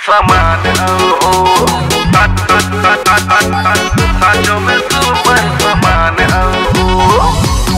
सामान हो साचो में सुपर सामान हो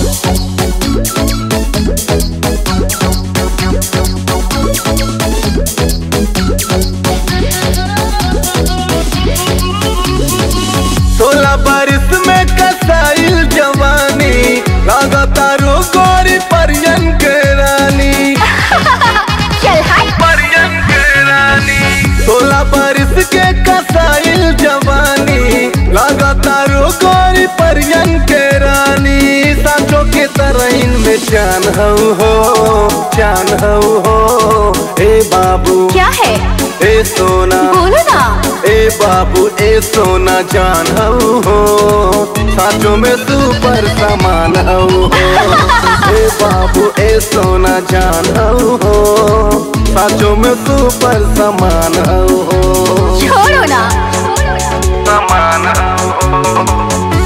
सोलह बारिश में कसाइल जवानी लगातारो गोरी परियन के रानी चल हट परियन के रानी सोलह बारिश के कसाइल जवानी लगातारो गोरी परियन के रानी साचो के तरह में चान हऊ हो चान हऊ हो ए बाबू क्या है ए सोना बोलो ना ए बाबू ए सोना जान हऊ हो साचो में सुपर सामान हऊ हो ए बाबू ए सोना जान हऊ हो साचो में सुपर सामान हऊ हो छोड़ो ना सामान हो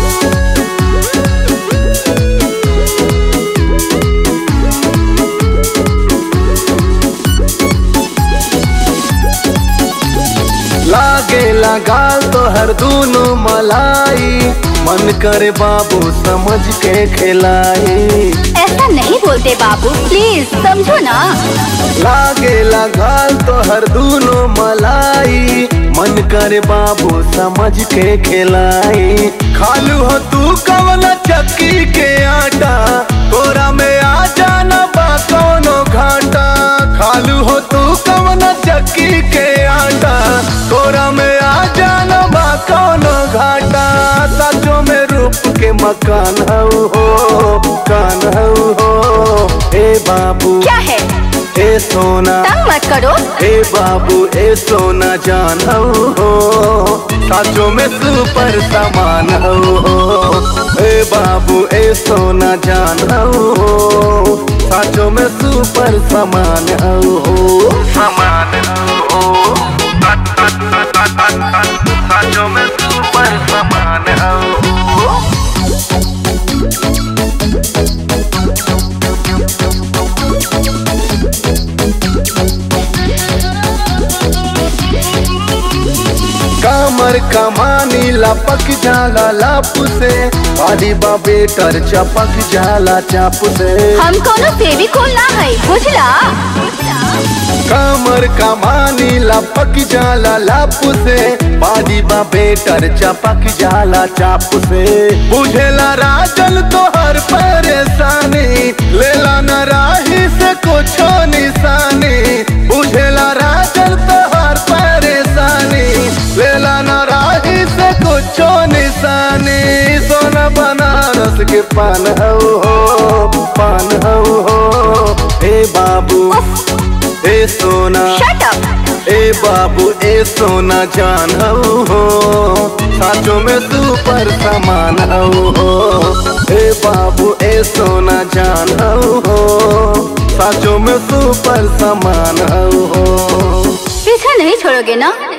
लागे लगाल तो हर दूनो मलाई मन करे बाबू समझ के खिलाई ऐसा नहीं बोलते बाबू प्लीज समझो ना लागे लगाल तो हर दूनो मलाई मन करे बाबू समझ के खिलाई खालू हो तू कवन चक्की के आटा तोरा में आ जाना बा कोनो घाटा खालू हो तू कवन चक्की के आटा तोरा में आ जाना बा कोनो घाटा सचो में रूप के मकान हऊ हो कान हऊ हो ए बाबू क्या है ए सोना तंग मत करो ए बाबू ए सोना जान हऊ हो साचो में सुपर सामान हऊ हो ए बाबू ए सोना जान हऊ हो साचो में सुपर सामान हऊ हो सामान हो साचो में सुपर सामान हो कामर कमानी लपक जाला लाप से आदि बाबे कर चपक जाला चाप से हम कोनो फेविकोल ना है बुझला कामर कमानी लपक जाला लाप से बादी बा बेटर चपक जाला चाप से बुझेला राजन तो हर परेशानी लेला न राही से कुछ निशानी बुझेला राजन तो हर परेशानी लेला न राही से कुछ निशानी सोना बनारस के पान हऊ हो पान हऊ हो हे बाबू ए सोना शट अप ए बाबू ए सोना जान हऊ हो साचो में सुपर सामान हऊ हो ए बाबू ए सोना जान हऊ हो साचो में सुपर सामान हऊ हो पीछा नहीं छोड़ोगे ना